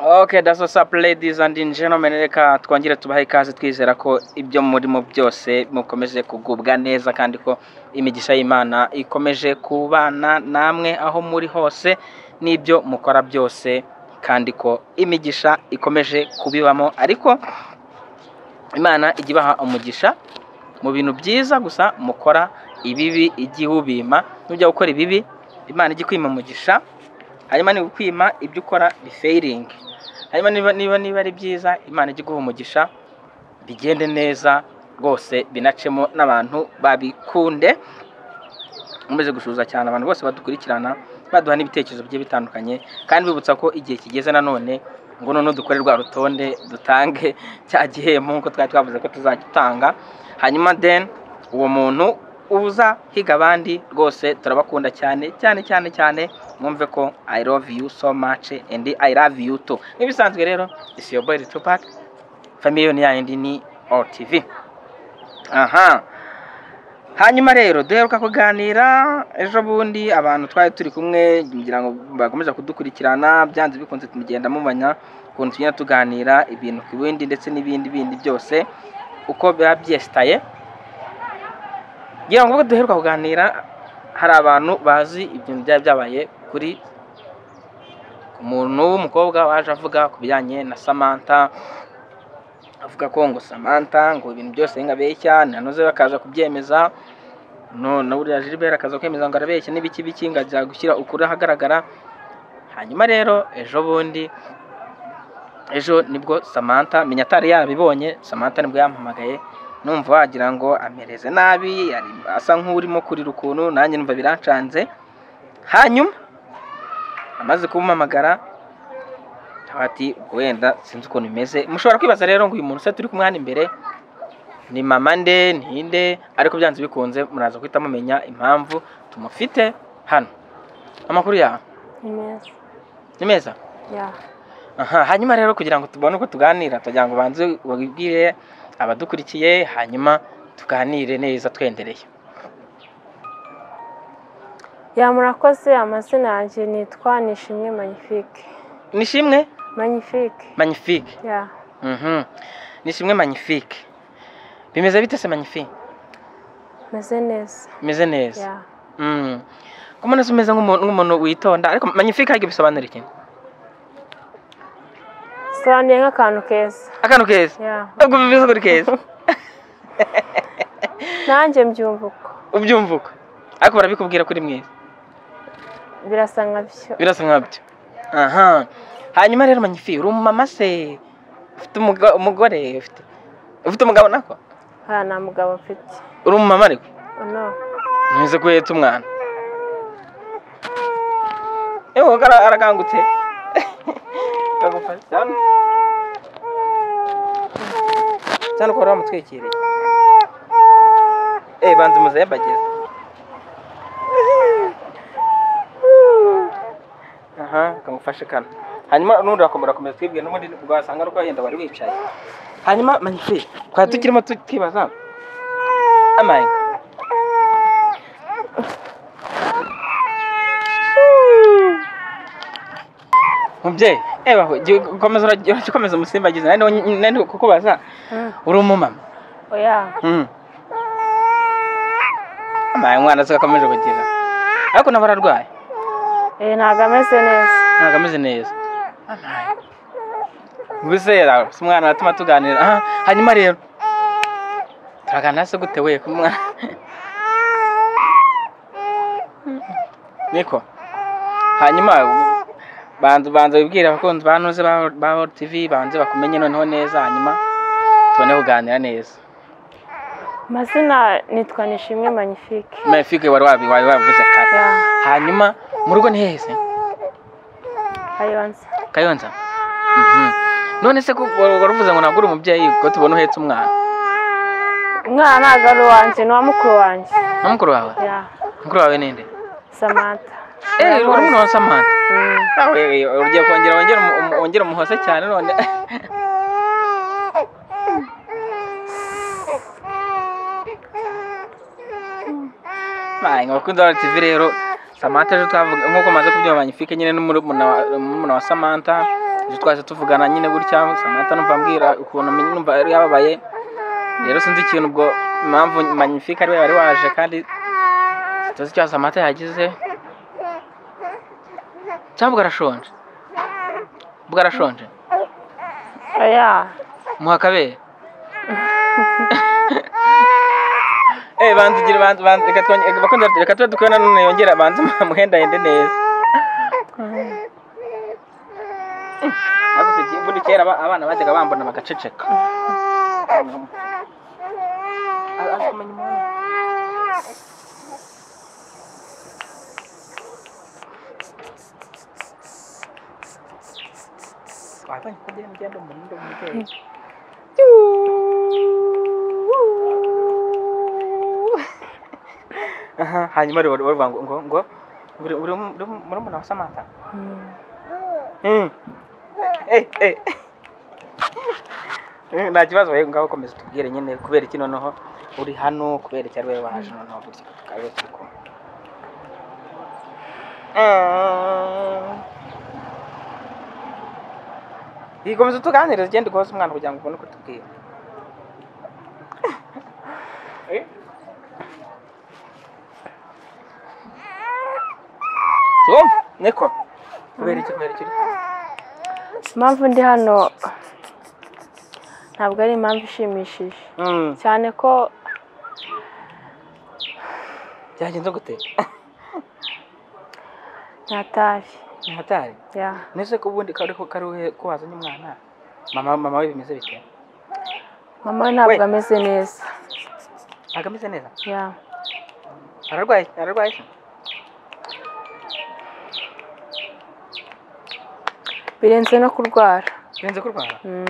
Okay, that's what's up ladies and gentlemen, reka twongere tubahe ikaze twizera ko ibyo murimo byose mukomeje kugubwa neza kandi ko imigisha y'Imana ikomeje kubana namwe aho muri hose n'ibyo mukora byose kandi ko imigisha ikomeje kubibamo ariko Imana ijya ibaha umugisha mu bintu byiza gusa mukora ibibi ijya iwubima nujya gukora ibibi Imana ijya ikwima umugisha hanyuma niba ukwima ibyo ukora bifayiringi hanyuma niba niba niba ari byiza imana ijya iguha umugisha bigende neza rwose binacemo n'abantu babikunde nkomeze gushuza cyane abantu bose badukurikirana baduha n'ibitekerezo bigiye bitandukanye kandi bibutsa ko igihe kigeze nanone ngo noneho dukore rwa rutonde dutange cya gihembo nk'uko twari twavuze ko tuzagitanga hanyuma deni uwo muntu uza higa abandi rwose turabakunda cyane cyane cyane cyane mwumve ko i love you so much and i love you too nk'ibisanzwe rero isi yo boy tupac famiyoni yayindi ni otv aha hanyuma rero duheruka kuganira ejo bundi abantu twari turi kumwe ngira ngo bakomeza kudukurikirana byanze bikunze tumugenda mumenya ukuntu tugenda tuganira ibintu ku bindi ndetse n'ibindi bindi byose uko biba byesitaye ngira ngo ubwo duheruka kuganira hari abantu bazi ibintu byaba byabaye kuri umuntu w'umukobwa waje avuga ku bijyanye na samantha avuga ko ngo samantha ngo ibintu byose ngabeshya nanoze bakaza kubyemeza na buriya Gilbert akaza kwemeza ngo arabeshya n'ibiki biki ngo ajya gushyira ukuri ahagaragara hanyuma rero ejo bundi ejo nibwo samantha menya atari yabibonye samantha nibwo yampamagaye numva wagira ngo amereze nabi asa nk'urimo kurira ukuntu nanjye numva birancanze hanyuma amaze kumpamagara ati wenda sinzi ukuntu bimeze mushobora kwibaza rero ngo uyu muntu se turi kumwe hano imbere ni mama nde ninde ariko byanze bikunze muraza guhita mumenya impamvu tumufite hano amakuru yawe Ni meza. ni meza Yeah. aha hanyuma rero kugira ngo tubone uko tuganira tugira ngo ubanze babibwire abadukurikiye hanyuma tuganire neza twendereye Yeah, murakoze amazina yanjye nitwa Nishimwe Magnifique. nishimwe Magnifique. magnifique Yeah. Mhm. nishimwe magnifique bimeze bite se magnifique Meze neza. bimeze neza Yeah. Mm. ko mbona se umeze nk'umuntu nk'umuntu witonda ariko magnifique harya bisobanura iki Sobanuye nk'akantu keza. akantu keza Yeah. ubwo bivuze kuri keza Nanjye mbyumva uko. ubyumva uko ariko barabikubwira kuri mwiza Birasa nka byo. birasa nkabyo aha hanyuma rero manyifi uri umumama se ufite umuga- umugore ufite ufite umugabo nako Nta nta mugabo mfite. uri umumama ariko No. ntuze ko uhetse umwana yewe ara- arakangutse Ndagufashe. cyane cyane ukora wamutwikiriye eh banza muzehe bageze aha kamufashe kano hanyuma n'undi urakomera komeza twibwe n'ubundi rwasanga ari uko yenda wari wicaye hanyuma manyifi twari tukirimo tukibaza amaye mubyeyi reba komeza urajya ukomeza umusimbagiza nari niwo- nari niwo kukubaza Mm. uri umumama Oya. Mm. amaye umwana se akomeje kugira ariko nabo ararwaye Eh ntago ameze neza. ntabwo ameze neza ubusera si umwana watuma tuganira aha hanyuma rero turaganira se gute we ku mwana niko hanyuma banza banza wibwire abakunzi ba noze ba ba World TV banze bakumenye noneho neza hanyuma tubone kuganira neza Amazina nitwa Nishimwe Magnifique. mefike wari wabi wabi wavuze kare Yeah. hanyuma mu rugo ni hehe se Kayonza. kayonza Mhm. none se ko waruvuze ngo ntabwo uri umubyeyi ko tubona uhetse umwana Umwana ntago ari uwanjye, ni uwa mukuru wanjye. na mukuru wawe Yeah. mukuru wawe ninde Samantha. eee uri Murakoze. murumuna wa samantha Mm. nawe ugiye kongera wongere umu- umu- wongere umuhose cyane none Mbaye, abakunzi ba tv rero samantha ejo twavuga nk'uko maze kubyumva magnifique nyine n'umurumuna wa murumuna wa samantha Ejo twaje tuvugana nyine gutya Samantha numva ambwira ukuntu menye numva yari yababaye rero sinzi ikintu ubwo impamvu magnifique ariwe wari waje kandi tuzi icyo Samantha yagize cyangwa arashonje ubwo arashonje oya muha akabere Eh banza ugire banza banza reka twonge reka bakunze reka tube dukora none yongera banza muhenda yende neza Nagusigiye imvune kera aba- abana bajyaga bambona bagaceceka Aje kumenya umuntu. Wabonye ko ugenda ugenda umuntu undi umubyeyi. Aha, hanyuma rero bavuga ngo ngo ngo uri uri muri murumuna wa Samantha Mm. Mm. Eh, eh. Eh, nta kibazo we ngaho komeza tubwire nyine kubera iki noneho uri hano kubera iki ariwe waje noneho gutya tukaba turi kumwe ikomeza tuganiriza ugenda ugoza umwana kugira ngo ubone uko tubwira Eh? So, niko kubera iki kubera iki uri hano? impamvu ndi hano ntabwo ari impamvu ishimishije Mm. cyane ko byagenze gute natashye ntihatari ya nese ko ubundi kari ko kari ko wazanye umwana mama mama we bimeze bite mama we ntabwo We. ameze neza ntabwo ameze neza ya ararwaye ararwaye se? birenze no kurwara birenze kurwara Mm.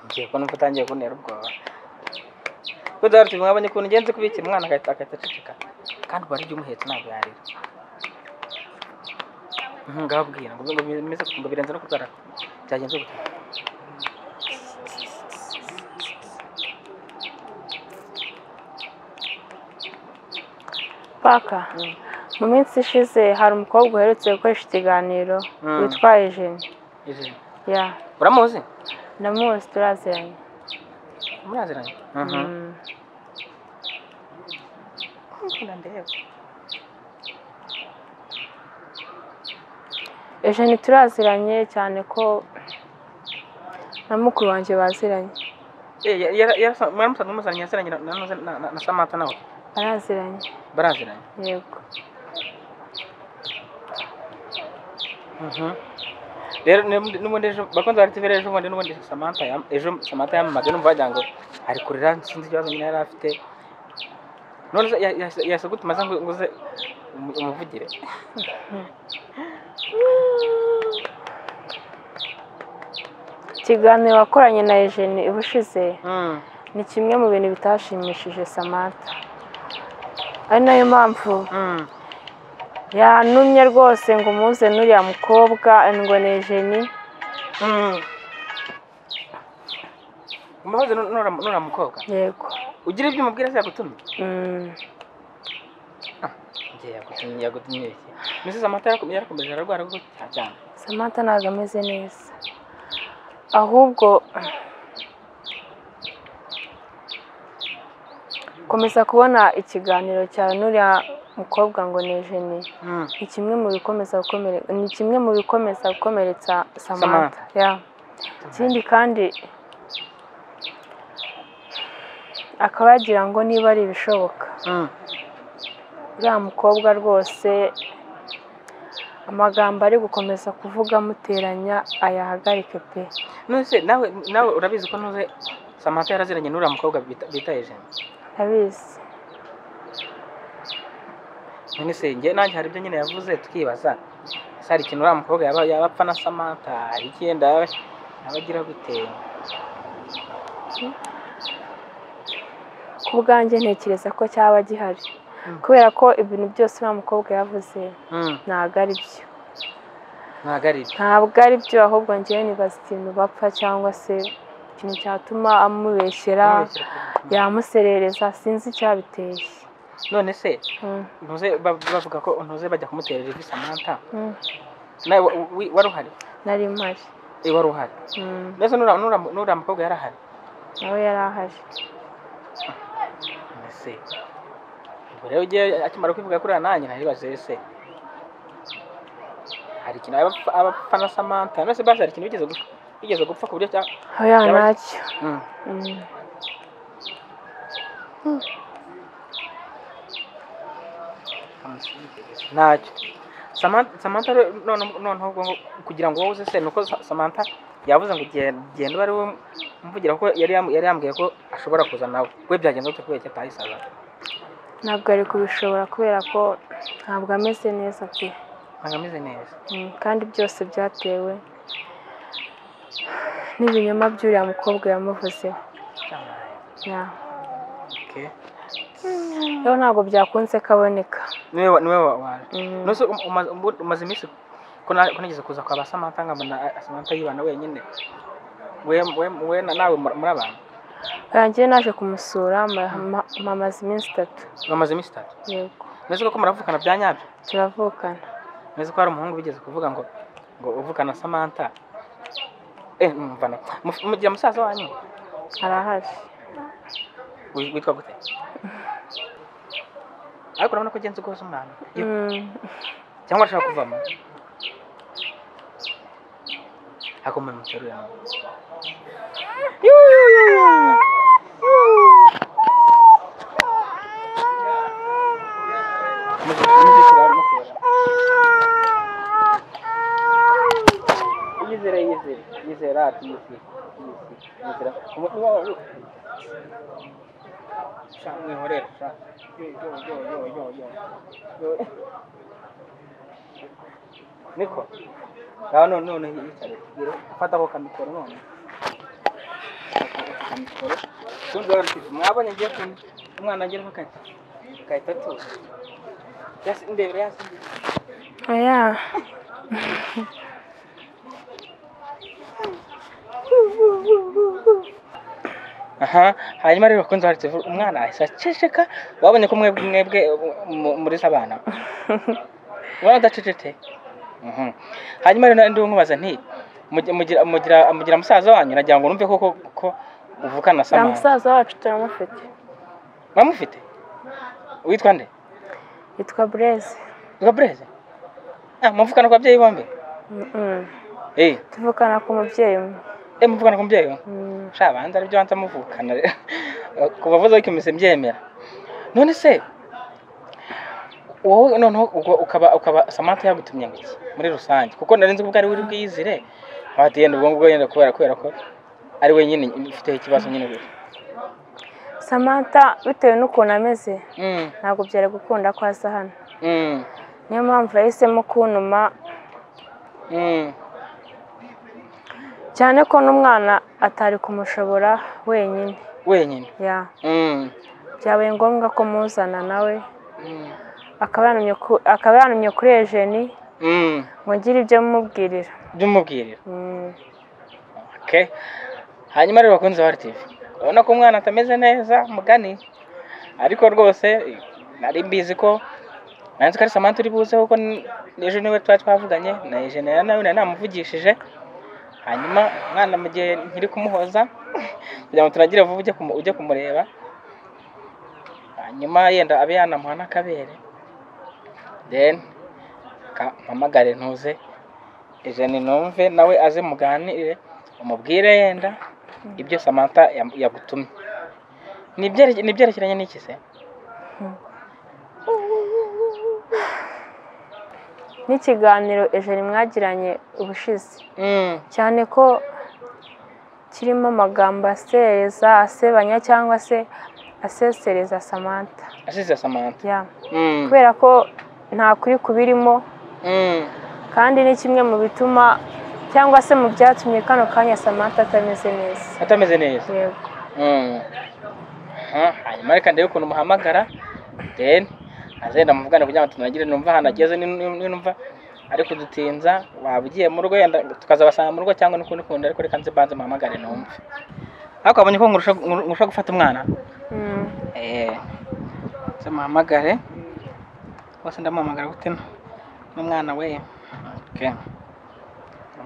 ngiye ko numva utangiye kuntera ubwoba ko dore tuzi mwabonye ukuntu ugenze kubikira umwana agahita agahita aceceka kandi ubwo ari jya umuhetse ntabwo yarira Mhm, ngaho bwira ngo ngo bimeze ngo birenze no kurwara byagenze gute paka Mm. mu minsi ishize hari umukobwa uherutse gukoresha ikiganiro Mm. witwa ejeni Ije. ya uramuzi ndamuzi turaziranye muraziranye Mm. ukunda ndeba ejeni turaziranye cyane ko na mukuru wanjye baziranye mwaramusanze muzanye yaziranye na- na- na- na- na samata nawe baraziranye baraziranye yego rero n'ubundi- n'ubundi ejo bakunze bari tivera ejo bundi n'ubundi samantha yam- ejo samantha yamamaga numva wagira ngo ari kurira sinzi ikibazo nyine yari afite none se ya- ya- yasa gute maze ngo ngo uze umu- umuvugire ikiganiro wakoranye na ejeni ubushize ni kimwe mu bintu bitashimishije samantha ari nayo mpamvu yantumye rwose ngo umuze n'uriya mukobwa ngo ni ejeni mbahoze nura mukobwa yego ugira ibyo umubwira se yagutumye Mm. njye yagutumye yagutumye iki mbese samantha yarakom- yarakomeje ararwara gutya cyane samantha ntabwo ameze neza ahubwo komeza kubona ikiganiro cyawe n'uriya mukobwa ngo ni ejeni ni kimwe mu bikomeza gukomere ni kimwe mu bikomeza gukomeretsa samantha Samantha. ya ikindi kandi akaba yagira ngo niba ari ibishoboka uriya mukobwa rwose amagambo ari gukomeza kuvuga amuteranya ayahagarike pe none se nawe nawe urabizi ko ntuze samantha yaraziranye n'uriya mukobwa bita bita ejeni ndabizi none se njye nanjye hari ibyo nyine yavuze tukibaza ese hari ikintu uriya mukobwa yaba yaba apfa na samantha hari icyenda yaba yaba agira gute ku bwanjye ntekereza ko cyaba gihari Mm. kubera ko ibintu byose uriya mukobwa yavuze ntabwo ari byo ntabwo ari ibyo ntabwo ari byo ahubwo ngewe nibaza ikintu bapfa cyangwa se ikintu cyatuma amubeshyera yamuserereza sinzi icyabiteye none se Mm, ntuze ba- bavuga ko ntuze bajya kumutera ivi samantha mm. nawe wa- wa- wari uhari nari mpari wari uhari Mm, mbese n'uriya n'uriya- n'uriya mukobwa yari ahari nawe yari ahari ese ubwo rero ugiye akimara kwivuga kuri nanjye naribaze ese hari ikintu aba- abafana samantha mbese basi hari ikintu bigeze gupfa bigeze gupfa ku buryo cya oya Yaba- ntacyo Mm. Mm. ntacyo Samantha- samantha rero none- noneho ubwo ngo- kugira ngo wowe uze se ni uko Sa- samantha yavuze ngo genda genda ari we mvugira ko yari yam- yari yambwiye ko ashobora kuza nawe we byagenze gute kubera ko atayisaza ntabwo ari kubishobora kubera ko ntabwo ameze neza pe ntabwo ameze neza Mm, kandi byose byatewe n'ibinyoma by'uriya mukobwa yamuvuzeho Ya. Okay. rero ntabwo byakunze kaboneka niwe wa- niwe wa- waje Mm. Nose um- umaze- ubu- umaze iminsi ko na- ko nigeze kuza kwa ba Samantha nkabona ah, Samantha yibana wenyine we we we na- nawe muri muri abantu Oya, njyewe naje kumusura ma- ma- mamaze iminsi itatu bamaze iminsi itatu yego mbese koko muravukana bya nyabyo turavukana mbese ko hari umuhungu bigeze kuvuga ngo ngo uvukana na Samantha eh mvana Muf- mugira musaza wanyu arahari wi- witwa gute ariko urabona ko ugenze ukoze umwana Mm, cyangwa arashaka kuvamo akoma muteruye yizere yizere yizere ati yizere yizere yizere niko ngaho none none yicare Yire, fata ako kamikoro none kamikoro tundi wari ufite mwabonye ngiye ku umwana ageraho kati kahita tuza yasi ndebere yasi oya aha hanyuma rero bakunze hari tuvu umwana ahise aceceka babonye ko mwebwe mwebwe mu- muri se abana ubona adacecetse Mhm. hanyuma rero ndi nkubaza nti mugi- mugira mugira mugira musaza wanyu nagira ngo numve koko ko uvukana na na samana musaza wacu turamufite mwamufite witwa nde yitwa bureze witwa bureze ah muvukana ku babyeyi bombi Mm, mm. eh tuvukana ku mubyeyi umwe eh muvukana ku mubyeyi we Mm, sha banza aribyo banza muvukana rero ku bavuze ko imise mbyemera none se wowe noneho ubwo ukaba ukaba samantha yagutumye ngo iki muri rusange kuko nari nzi ko ubwo ari we uri bwiyizire hati yenda ubwo ngubwo yenda kubera kubera ko ari wenyine ufite ikibazo nyine gusa samantha bitewe n'ukuntu ameze mm ntabwo byari gukunda ko aza hano mm niyo mpamvu yahisemo kuntuma mm cyane ko n'umwana atari kumushobora wenyine wenyine ya mm byabaye ngombwa ko muzana nawe mm akaba yanumye ku- akaba yanumye kuri ejeni mm ngo ngire ibyo mubwirira by'umubwiriro Mm, Okay. Hanyuma rero bakunzi ba RTV. Urabona ko umwana atameze neza mugani. Ariko rwose eh, nari mbizi ko nanzi ko ari Samantha uri buze kuko n- ejo niwe twari twavuganye na Eugene nawe nari namuvugishije. Hanyuma umwana mu gihe nkiri kumuhoza kugira ngo turagire vuba ujye kumu- ujye kumureba. Hanyuma yenda abe yanamuha n'akabere. Then ka- mpamagare ntuze Eugene numve nawe aze muganire umubwire yenda ibyo Samantha yam- yagutumye ni ibyereke- ni ibyerekeranye n'iki se n'ikiganiro ejeni mwagiranye ubushize Mm, cyane ko kirimo amagambo asereza asebanya cyangwa se asesereza samantha asize Samantha ya Mm, kubera ko nta kuri kubirimo mm, kandi ni kimwe mu bituma cyangwa se mu byatumye kano kanya samantha atameze neza atameze neza yego Mm. Aha, hanyuma reka ndebe ukuntu muhamagara then azenda muvugane kugira ngo tunagire numva ahantu ageze ni- ni- ni- numva ari kudutinza waba ugiye mu rugo yenda tukazabasanga mu rugo cyangwa n'ukundi kundi ariko reka nze banze muhamagare numve ariko wabonye ko nkurusha nkurusha gufata umwana Mm. Eh, se muhamagare bose ndamuhamagara gute no? n'umwana we okay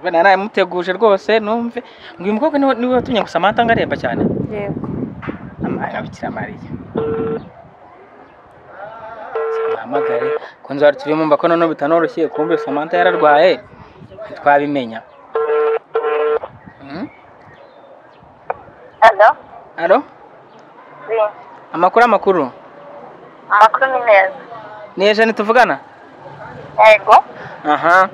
naramuteguje rwose numve ngo uyu mukobwa niwe niwe watumye gusa amata ngaremba cyane yego amabikira mariya muhamagare kunze wari turi mumva ko noneho bitanoroshye kumbe samantha yararwaye ntitwabimenya Mm? Alo? alo Oui. amakuru amakuru Amakuru ni meza. ni ejeni tuvugana Yego. aha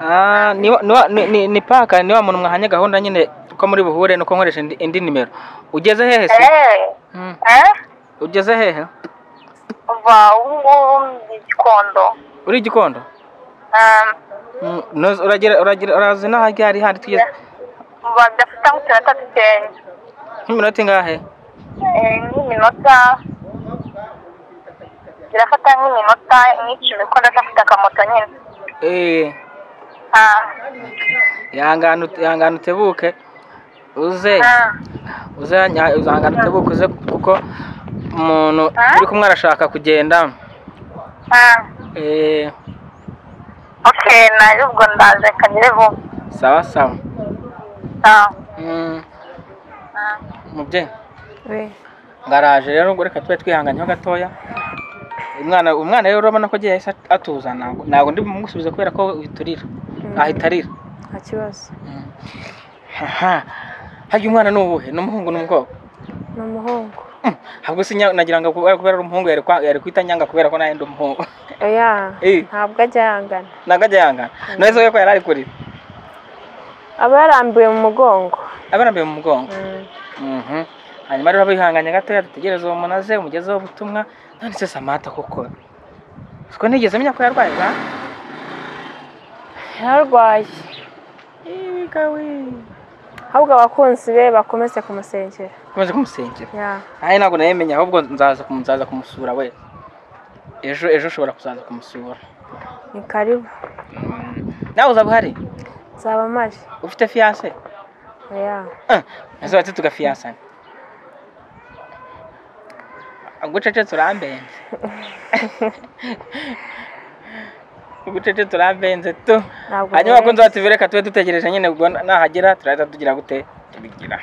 Ah, ni wa- ni wa- ni- ni- ni paka ni wa muntu mwahanye gahunda nyine ko muri buhure nuko nkoresha indi- indi nimero ugeze hehe se Eh, Mm. eh, ugeze hehe uva ubu ngubu mu gikondo. uri igikondo Um, Mm, noze- uragera uragera urazi n'aho ryari hari tugeze uva dafite ngo ikintu atadukenye. nk'iminota ingahe Eh, nk'iminota birafata nk'iminota nk'icumi kuko ndacafite akamoto nyine. Eh, Ah, yangana ut- yangana utebuke uze ah, uze nya- uzangana utebuke uze kuko umuntu Ah? uri kumwe arashaka kugenda ah. Eh, Okay, naje ubwo ndaje reka ngere vuba. sawa sawa Ah, Mm, ah. mubyeyi we garaje rero ngo reka tube twihanganyeho gatoya umwana umwana rero urabona ko agiye yahise atuza ntabwo ntabwo ndi bumusubize kubera ko witurira Mm. ahita arira nta kibazo Aha. harya umwana ni uwuhe ni umuhungu ni umukobwa ni umuhungu Mm. ahubwo si nya- nagira ngo kubera kubera ari umuhungu yari kwa- yari kwita nyanga kubera ko nawe ndi umuhungu oya Eh. ntabwo ajya yangana ntabwo ajya yangana nahise ko yari ari kurira aba yarambuye mu mugongo abarambiye mu mugongo Mm. Mhm. hanyuma rero bihanganye gatoya dutegereze uwo munaze umugezeho ubutumwa none se samata koko ko nigeze menya ko yarwaye bwa yararwaye Igawe. ahubwo abakunzi be bakomeze kumusengera ukomeze kumusengera ya nanjye ntabwo nayimenya ahubwo nzaza kumu- nzaza kumusura we ejo ejo ushobora kuzaza kumusura ni karibu Mm. nawe uzaba uhari nzaba mpari ufite fiyanse oya ese bati tugafiyasana ugucecetse urambenze ugucecetse urambenze tu ntabwo hanyuma nkeneye- kunze watuvire reka tube dutegereje nyine ubwo nahagera turahita tugira gute tubigira